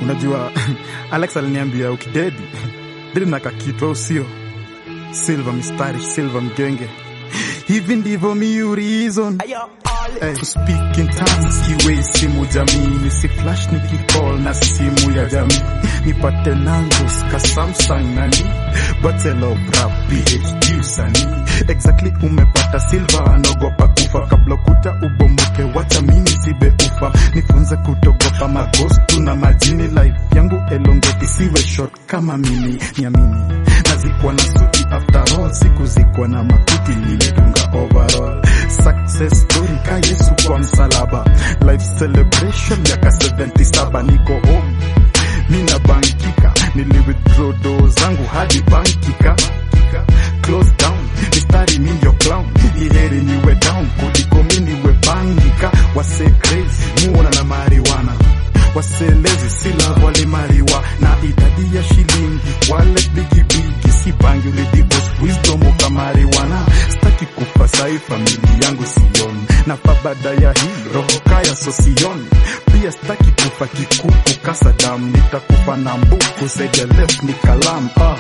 Unajua Alex aliniambia ukidedi dedi na kakitwa usio silva mistari silva mgenge hivi ndivyo mi reason Hey, to speak in tongues kiwe simu jamii nisi flash nikicall na simu ya jamii nipate nangos ka Samsung nani battle of rap PhD usanii exactly umepata silva anaogopa kufa kabla kuta ubomoke wacha mimi zibe ufa nifunze kutogopa magostu na majini life yangu elongeti siwe short kama mimi niamini nazikuwa na suti after all siku zikuwa na makuti nilitunga overall success story ka Yesu kwa msalaba life celebration miaka 77 niko home mina bankika nili withdraw do zangu hadi bankika close down mistari mi ndio clown iheri niwe down kuliko mi niwe bangika wase crazy muona na mariwana waselezi sila wale mariwa na idadi ya shilingi wale bigibigi si bangi ulidibos wisdom ukamariwana staki kufa sai famili yangu sioni na babada ya hii roho kaya sosioni pia staki kufa kikuku kasadam nitakufa na mbuku said the left ni kalam ah.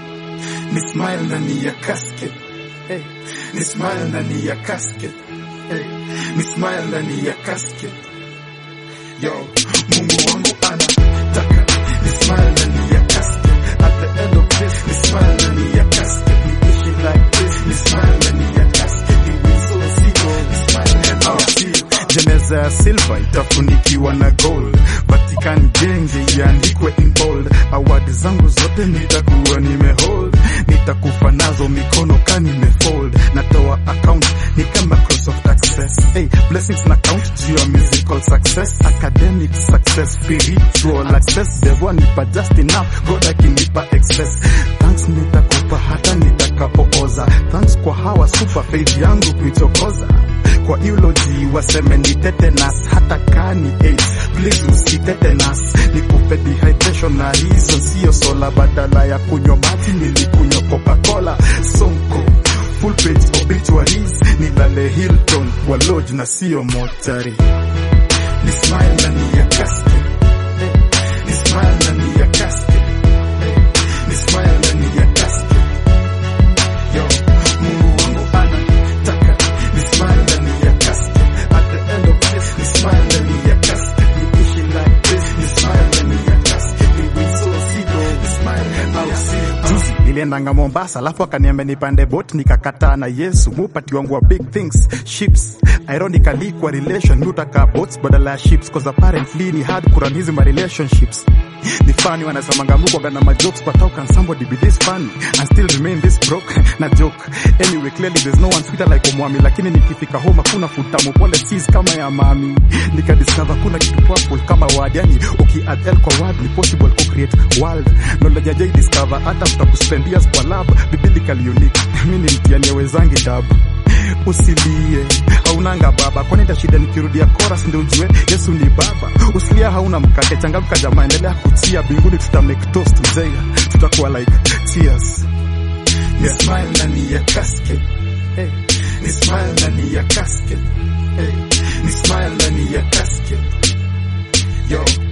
ni smile ndani ya casket hey. ni smile ndani ya casket hey. ni smile ndani ya casket yo mungu wangu anataka ni smile ndani ya casket at the end of this ni smile ndani ya casket niishi like this ni smile ndani ya casket ni so zero ni smile ndani ya casket jeneza ya silva itafunikiwa na gold vatican genge iandikwe in bold awadi zangu zote nitakuwa nimehold nitakufa nazo mikono ka nimefold natoa account ni kama Microsoft access hey, blessings na count juu ya musical success academic success spiritual access devo nipa just enough god akinipa excess thanks nitakupa hata nitakapooza thanks kwa hawa super faith yangu kuichokoza kwa eulogy waseme ni tetanus hata kani AIDS please usitetanus nikupe dehydration na reason sio sola badala ya kunywa maji nilikunywa coca-cola sonko full page obituaries nilale Hilton kwa lodge na sio mochari ni smile ndani ya casket hey. ni smile ndani ya casket hey. ni smile ndani ya casket yo Mungu wangu anataka ni smile ndani ya casket at the end of this ni smile ndani ya casket niishi like this ni smile ndani ya casket ni so zero ni smile ndani ya juzi niliendanga Mombasa alafu akaniambia nipande boat nikakataa na Yesu mupati wangu wa big things ships ironically kwa relation mi utaka boats badala ya ships cause apparently ni hard kuran hizi ma relationships ni funny wanasemanga mukwaga na majokes but how can somebody be this funny and still remain this broke na joke anyway clearly there's no one sweeter like omwami lakini nikifika home hakuna futamu pole sis kama ya mami nikadiscover kuna kitu purple kama word yani ukiadd l kwa word ni possible ku create world knowledge ya jai discover hata mtakuspend years kwa lab biblically unique mi ni mtiani ya wezangi dabu usilie haunanga baba kwani shida nikirudia chorus ndio ujue yesu ni baba usilia hauna mkate changamka jamaa endelea kutia binguni tuta make toast mzee tutakuwa like tears ni smile ndani ya casket hey. ni smile ndani ya casket hey. ni smile ndani ya casket yo